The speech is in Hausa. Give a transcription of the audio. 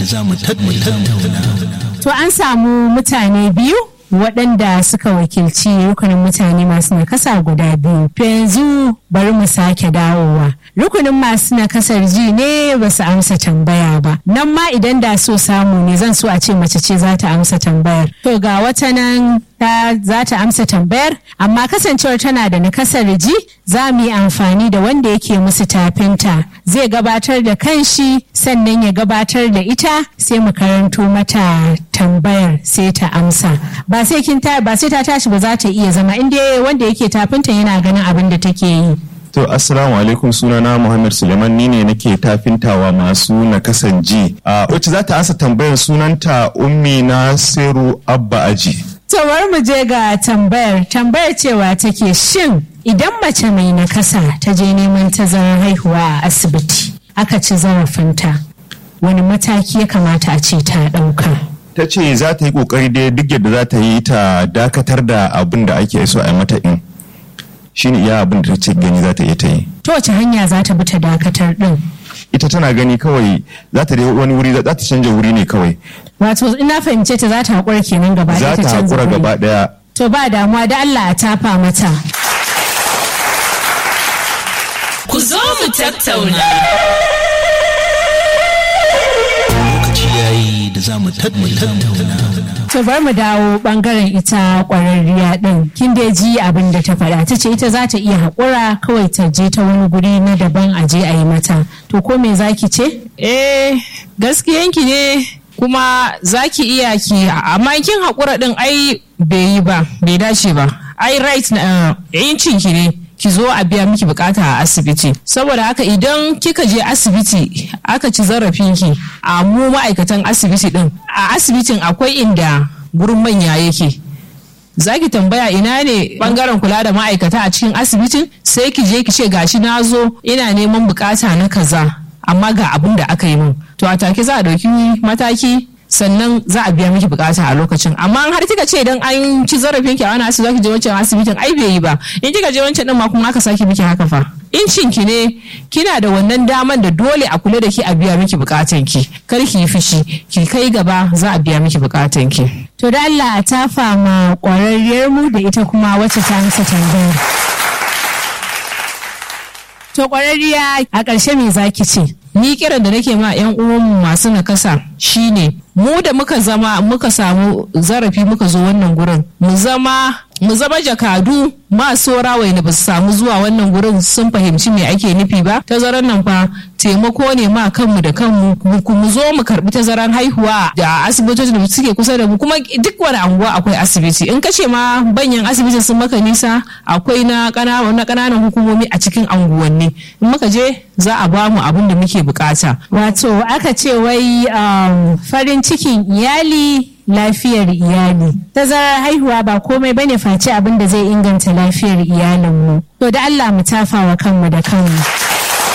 za mu tattauna. To an samu mutane biyu waɗanda suka wakilci rukunin mutane masu nakasa guda biyu. To yanzu bari mu sake dawowa. Rukunin masu nakasar ji ne ba su amsa tambaya ba. Nan ma idan da so samu ne zan so a ce mace ce za ta amsa tambayar. To ga wata nan ta za ta amsa tambayar amma kasancewar tana da nakasar ji za mu yi amfani da wanda yake musu tafinta zai gabatar da kanshi sannan ya gabatar da ita sai mu karanto mata tambayar sai ta amsa ba sai kin ta ba sai ta tashi ba za ta iya zama inda wanda yake tafinta yana ganin abin da take yi To assalamu alaikum sunana Muhammad Suleiman ni ne nake tafintawa masu nakasan ji. A wacce za ta ansa tambayar sunanta Ummi Nasiru Abba Aji. Tawar mu je ga tambayar tambayar cewa take shin idan mace mai nakasa ta je neman tazarar haihuwa a asibiti aka ci zarafinta wani mataki ya kamata a ce ta ɗauka. Ta ce za ta yi kokari dai duk yadda za ta yi ta dakatar da abin da ake so a yi mata in. Shine iya abin da ta ce gani za ta iya ta yi. Ta wace hanya za ta bi ta dakatar ɗin? Ita tana gani kawai za ta wani wuri za ta canja wuri ne kawai. Wato ina fahimce ta za ta haƙura kenan gaba Za ɗaya ta ta canza haƙura wuri. gaba ɗaya. To ba damuwa da Allah a tafa mata. Ku zo mu tattauna. Lokaci yayi da za mu tattauna. To bar mu dawo bangaren ita kwararriya din. Kin dai ji abin da ta faɗa. Ta ce ita za ta iya haƙura kawai ta je ta wani guri na daban a je a yi mata. To ko me zaki ce? Eh, gaskiyanki ne kuma za ki iya ki amma kin haƙura ɗin ai bai yi ba, bai dace ba. Ai right na yancin ki ne. ki zo a biya miki bukata a asibiti saboda haka idan kika je asibiti aka ci zarafinki a mu ma'aikatan asibiti din a asibitin akwai inda gurin manya yake za ki tambaya ina ne bangaren kula da ma'aikata a cikin asibitin sai ki je ki ce gashi na zo ina neman bukata na kaza amma ga abin da aka yi min to a take za a ɗauki mataki sannan za a biya miki bukata a lokacin amma har kika ce idan an ci zarafin ki a wani asibiti zaki je wancan asibitin ai bai yi ba in kika je wancan din ma kuma aka sake miki haka fa incin ki ne kina da wannan daman da dole a kula da ki a biya miki bukatan ki kar ki yi fushi ki kai gaba za a biya miki bukatan ki To da Allah a tafa ma kwararriyar mu da ita kuma wacce ta amsa tambayar. To kwararriya a ƙarshe me zaki ce? ni kiran da nake ma yan uwanmu masu nakasa shine mu da muka zama muka samu zarafi muka zo wannan gurin mu zama mu zama jakadu masu rawai da ba su samu zuwa wannan gurin sun fahimci me ake nufi ba tazaran nan fa taimako ne ma kanmu da kanmu mu- mu zo mu karbi tazaran haihuwa da asibitocin da suke kusa da mu kuma duk wani anguwa akwai asibiti in kace ma banyan asibitin sun maka nisa akwai na ƙana- na ƙananan hukumomi a cikin anguwanni in muka je za a ba mu abin da muke bukata Wato aka ce wai um, farin cikin iyali lafiyar iyali. Tazarar haihuwa ba komai bane face abin da zai inganta lafiyar iyalinmu. To da Allah mu tafa wa kanmu da kanmu.